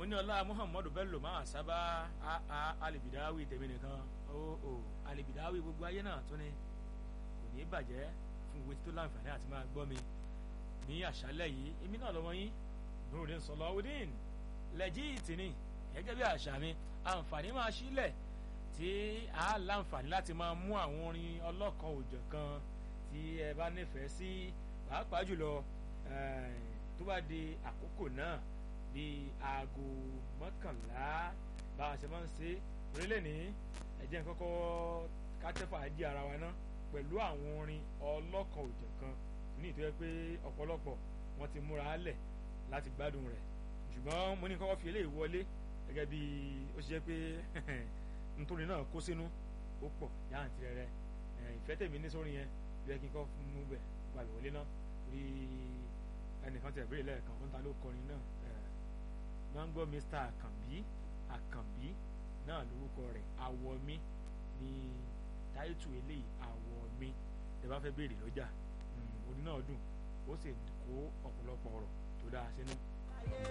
ní ọlá muhammadu bello máa sábà alibidawi tèmi nìkan ó ó alibidawi gbogbo ayé náà tún ni kò ní bàjẹ́ fún ìwé tó láǹfààní àti máa gbọ́ mi ní àṣálẹ́ yìí èmi náà lọ́wọ́ yín nurudin sọlọ́wọ́dín lẹ́jìtì ni gẹ́gẹ́ bí àṣà mi àǹfààní máa sílẹ̀ tí a láǹfààní láti máa mú àwọn orin ọlọ́kan òjọ̀ kan tí ẹ bá nífẹ̀ẹ́ sí pàápàá jùlọ tó bá di àkókò náà bíi aago mọ́kànlá bá a ṣe máa ń ṣe orílẹ̀ ní ẹ̀jẹ̀ kọ́kọ́ kátẹ́fà di ara wa ná pẹ̀lú àwọn orin ọlọ́kan òjọ̀ kan ní ìtọ́jú pé ọ̀pọ̀lọpọ̀ wọ́n ti múra lẹ̀ láti gbádùn rẹ̀ ṣùgbọ́n mo ní kọ́kọ́ fi eléyìí wọlé gẹ́gẹ́ bí ó ṣe jẹ́ pé nítorí náà kó sínú ó pọ̀ yáàntì rẹ̀ rẹ̀ ìfẹ́ tèmi ní sórí yẹn bí ẹ kí n kọ́ mú bẹ̀ gbàgbé wọlé náà rí ẹnìkan tẹ̀ bẹ́ẹ̀ lẹ́ẹ̀kan ó ń ta ló kọrin náà máa ń gbọ́ Mr. Àkànbí Àkànbí náà lórúkọ rẹ̀ àwọ̀ mi ní táìtù eléyìí àwọ̀ mi tẹ́ bá fẹ́ béèrè lọ́jà orin náà dùn ó sì kó ọ̀pọ̀lọpọ̀ ọ̀rọ̀ tó dáa sínú.